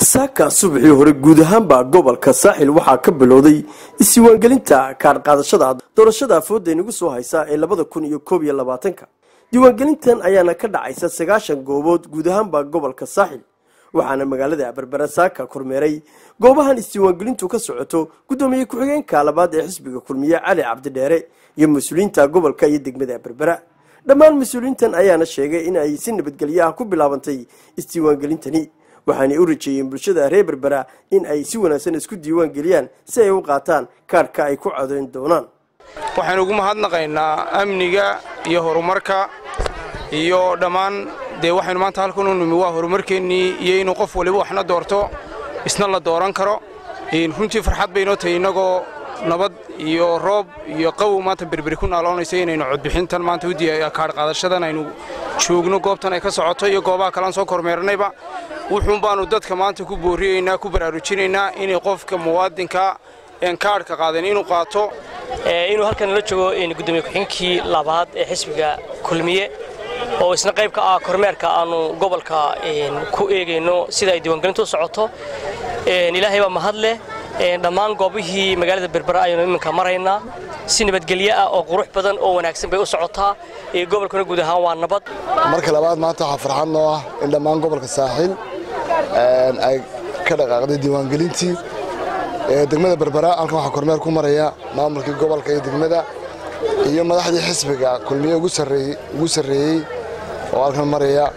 saaka subaxii hore guud ahaanba gobolka saaxil waxaa ka bilowday isdiiwaangelinta kaadh qaadashada doorashada afooda inagu soo haysa ee labada kun iyo koob iyo labaatanka diiwaangelintan ayaana ka dhacaysa sagaashan goobood guud ahaanba gobolka saaxil waxaana magaalada berbera saaka kormeeray goobahan isdiiwaangelintu ka socoto guddoomiye ku-xigeenka labaad ee xisbiga kulmiye cali cabdidheere iyo mas-uuliyiinta gobolka iyo degmada berbera dhammaan mas-uuliyiintan ayaana sheegay in ay si nabadgelyo ah ku bilaabantay isdiiwaangelintani waxaanay u rajeeyeen bulshada reer berbera in ay si wanaagsan isku diiwaan geliyaan si ay u qaataan kaadhka ay ku codayn doonaan waxaynu ugu mahadnaqaynaa amniga iyo horumarka iyo dhammaan dee waxaynu maanta halkan u nimi waa horumarkeennii iyo inuu qof waliba waxna doorto isna la dooran karo runtii farxad baynoo tahay innagoo nabad iyo roob iyo qawow maanta berberi ku naaloonaysa inaynu codbixintan maanta kaadh qaadashadan aynu joogno goobtan ay ka socoto iyo goobaha kalean soo kormeernayba wuxuun baannu dadka maanta ku booriyeynaa ku baraarujinaynaa inay qofka muwaadinka een kaadhka qaadan inuu qaato inuu halkan la joogo gudoomiye ku-xigeenkii labaad ee xisbiga kulmiye oo isna qayb ka ah kormeerka aanu gobolka ku eegayno sida ay diiwaangelintu u socoto ilaahay baa mahad leh dhammaan goobihii magaalada berbera ayaynu iminka maraynaa si nabadgelyo ah oo qurux badan oo wanaagsan bay u socotaa gobolkuna guud ahaan waa nabad marka labaad maanta waxaa farxad noo ah in dhammaan gobolka saaxiil ay ka dhaqaaqday diiwaangelintii degmada berbera halkan waxaa kormeer ku maraya maamulkii gobolka iyo degmada iyo madaxdii xisbiga kulmiye ugu sarreeyey oo halkan maraya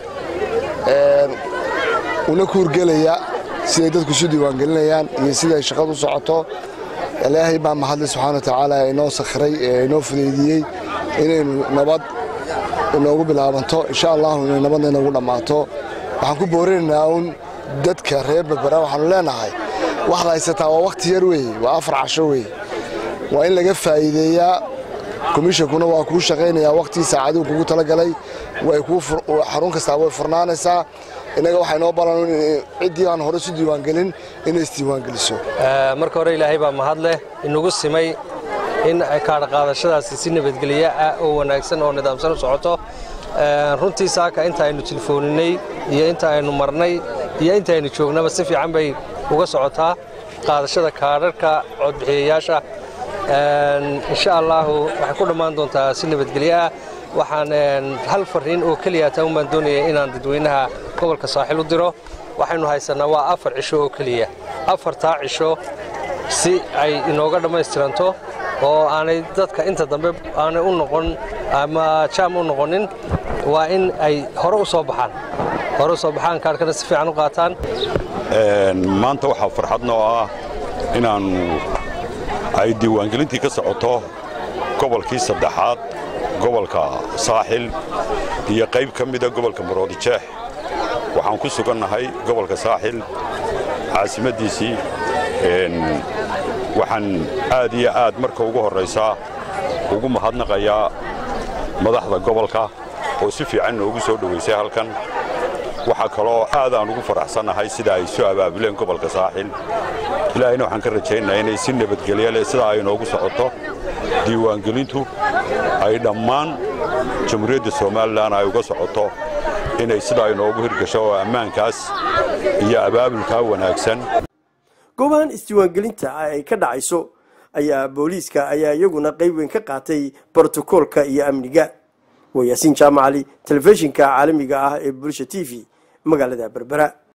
una kuurgelaya siday dadku isu diiwaangelinayaan iyo siday shaqadu socoto ilaahay baa mahadle subxaana wa tacaala inoo sakhiray ee inoo fudaydiyey inaynu nabad inoogu bilaabanto insha allahu inay nabadna inoogu dhammaato waxaan ku boorinaynaa uun dadka reer berbera waxaanu leenahay waxaad haysataa waa wakhti yar weeye waa afar casho weeye waa in laga faa'iideeyaa komishankuna waa kuu shaqaynayaa wakhtii saacaduu kugu talagalay xarun kastaa way furnaanaysaa innaga waxaa inoo balan ciddii aan hore isu diiwaangelin inay isdiiwaangeliso marka hore ilaahay baa mahad leh inagu simay in kaadha qaadashadaasi si nabadgelyo ah oo wanaagsan oo nidaamsan u socoto runtii saaka inta aynu tilfooninay iyo inta aynu marnay iyo inta aynu joognaba si fiican bay uga socotaa qaadashada kaadharhka codbixiyayaasha insha allaahu waxay ku dhammaan doontaa si nabadgelyo ah waxaan hal fariin oo keliya taa un baan doonaya inaan dadweynaha gobolka saaxiil u diro waxaynu haysannaa waa afar cisho oo keliya afartaa cisho si ay inooga dhammaystiranto oo aanay dadka inta dambe aanay u noqon ama jaam u noqonin waa in ay hore u soo baxaan hore u soo baxaan kaarhkana si fiican u qaataan maanta waxaa farxad noo ah inaannu ay diiwaangelintii ka socoto gobolkii saddexaad gobolka saaxil iyo qayb ka mida gobolka maroodijeex waxaan ku sugannahay gobolka saaxil caasimaddiisii waxaan aad iyo aad marka ugu horraysaa ugu mahadnaqayaa madaxda gobolka oo si fiican noogu soo dhowaysay halkan waxaa kaloo aadaan ugu faraxsannahay sida ay soo abaabuleen gobolka saaxil ilaahayna waxaan ka rajaynayaa inay si nabadgelyo leh sidaa ay noogu socoto diiwaangelintu ay dhammaan jamhuuriyadda somalilan ay uga socoto inay sidaa inoogu hirgasho oo ammaankaas iyo abaabulkaa wanaagsan goobahan isdiiwaangelinta ay ka dhacayso ayaa booliiska ayaa iyaguna qayb weyn ka qaatay brotokoolka iyo amniga waa yaasiin jaamacali telefishinka caalamiga ah ee bulsha t v magaalada berbera